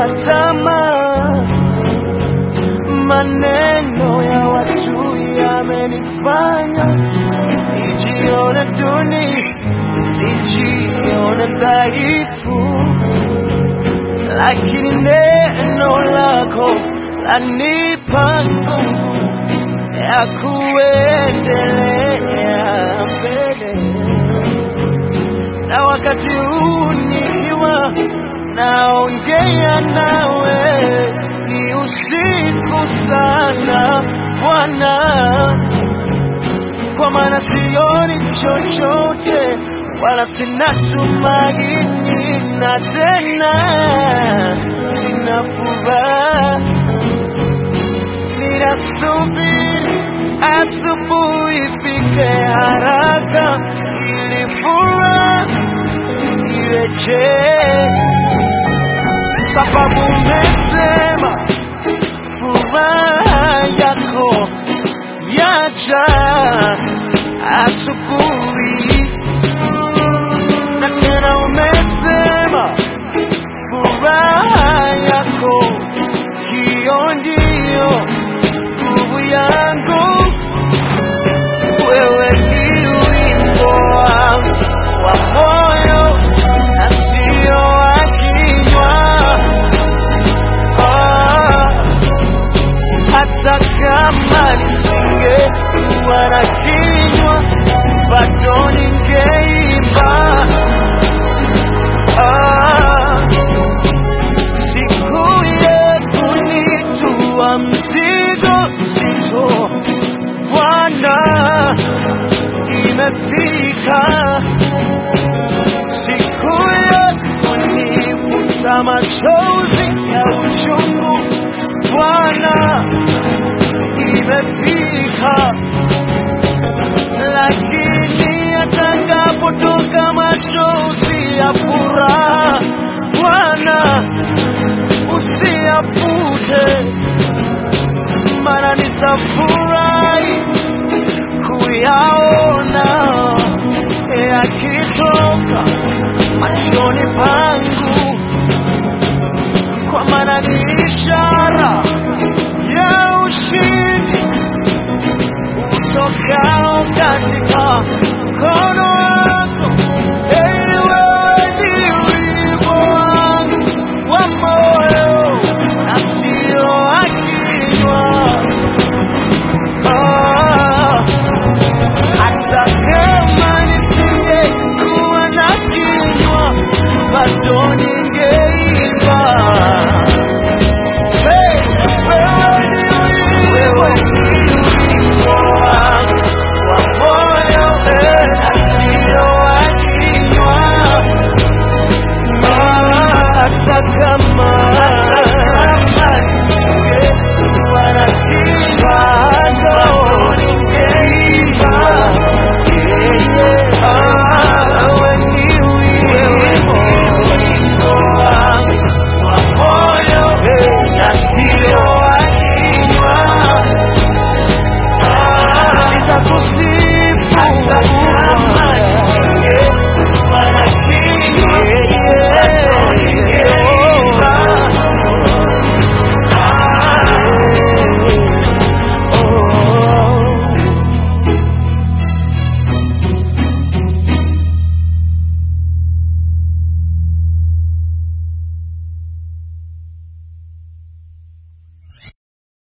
kukata tamaa. Maneno ya watu yamenifanya nijione duni, nijione dhaifu, lakini neno lako lanipa nguvu ya kuendelea mbele na wakati huu nikiwa naongea nawe ni usiku sana Bwana, kwa maana sioni chochote wala sina tumaini na tena sina furaha. Ninasubiri asubuhi ifike haraka ili furaha irejee, sababu umesema furaha yako yaja asubuhi, na tena umesema furaha yako hiyo ndiyo nguvu yangu. Wewe ni wimbo wangu wa moyo na sio wa kinywa. Ah, hata kama nisingekuwa na kinywa bado ningeimba. Ah, siku ya kunitua mzigo mzito Bwana imefika, siku ya kunifuta machozi ya uchungu Bwana imefika, lakini atakapotoka machozi ya furaha